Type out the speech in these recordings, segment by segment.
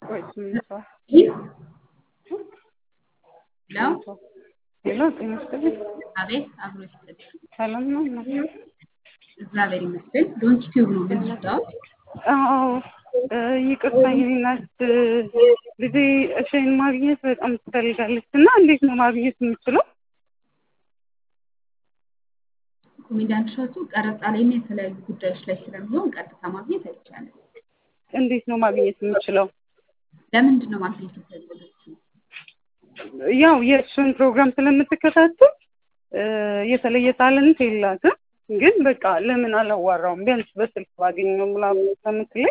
ቆይ ስምንት ሰዓት ለው ሌላ ጤና ይስጥልኝ። አቤት አብሮ ይስጥልኝ። ሰላም ነው እናት? እግዚአብሔር ይመስገን። ዶንት ቲዩብ ነው የምንወጣው። አዎ እ ይቅርታ የኔ እናት ልጄ እሺን ማግኘት በጣም ትፈልጋለች እና እንዴት ነው ማግኘት የምችለው? ኮሜዲያን እሸቱ ቀረጻ ላይ እና የተለያዩ ጉዳዮች ላይ ስለሚሆን ቀጥታ ማግኘት አይቻልም። እንዴት ነው ማግኘት የምችለው? ለምንድን ነው ማግኘት የፈለገችው? ያው የእሱን ፕሮግራም ስለምትከታተል እ የተለየ ታለንት የላትም ግን በቃ ለምን አላዋራውም ቢያንስ በስልክ ባገኘው ምናምን ከምትለኝ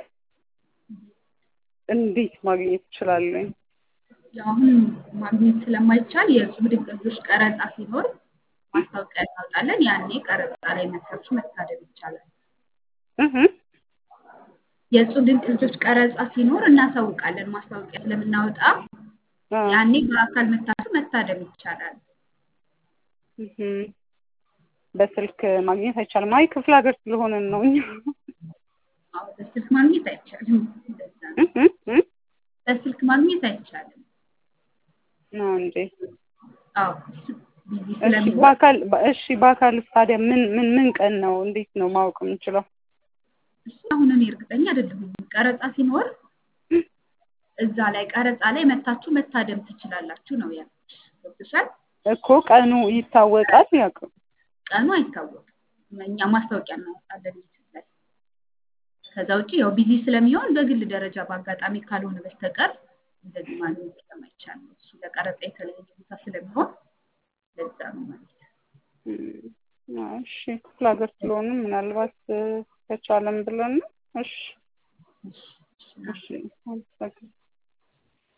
እንዴት ማግኘት እችላለሁ? ያው አሁን ማግኘት ስለማይቻል የእጹብ ድንቅ ልጆች ቀረጻ ሲኖር ማስታወቂያ እናወጣለን። ያኔ ቀረጻ ላይ መታችሁ መታደም ይቻላል። እህ የእጹብ ድንቅ ልጆች ቀረጻ ሲኖር እናሳውቃለን። ማስታወቂያ ስለምናወጣ አ ያኔ በአካል መታችሁ መታደም ይቻላል። እህ በስልክ ማግኘት አይቻልም። አይ ክፍለ ሀገር ስለሆነን ነው እኛ አዎ በስልክ ማግኘት አይቻልም። እንደዛ ነው። እህ እህ እህ በስልክ ማግኘት አይቻልም። ነው እንዴ? አዎ ቢዚ እሺ ስለሚሆን በአካል እሺ በአካል ታዲያ ምን ምን ምን ቀን ነው እንዴት ነው ማወቅ የምንችለው? እሱ አሁን እኔ እርግጠኛ አይደለሁም። ቀረጻ ሲኖር እዛ ላይ ቀረጻ ላይ መታችሁ መታደም ትችላላችሁ ነው ያልኩሽ። ገብቶሻል? እኮ ቀኑ ይታወቃል ያውቅ ቀኑ አይታወቅም። እኛ ማስታወቂያ እናወጣለን ዩቲዩብ ላይ። ከዛ ውጭ ያው ቢዚ ስለሚሆን በግል ደረጃ በአጋጣሚ ካልሆነ በስተቀር እንደዚህ ማግኘት ስለማይቻል ነው። እሱ ለቀረጻ የተለየ ቦታ ስለሚሆን ለዛ ነው ማለት ነው። እም፣ አይ እሺ ክፍለ ሀገር ስለሆነ ምናልባት እ ከቻለም ብለን ነው። እሺ እሺ፣ እሺ። እሺ አመሰግናለሁ።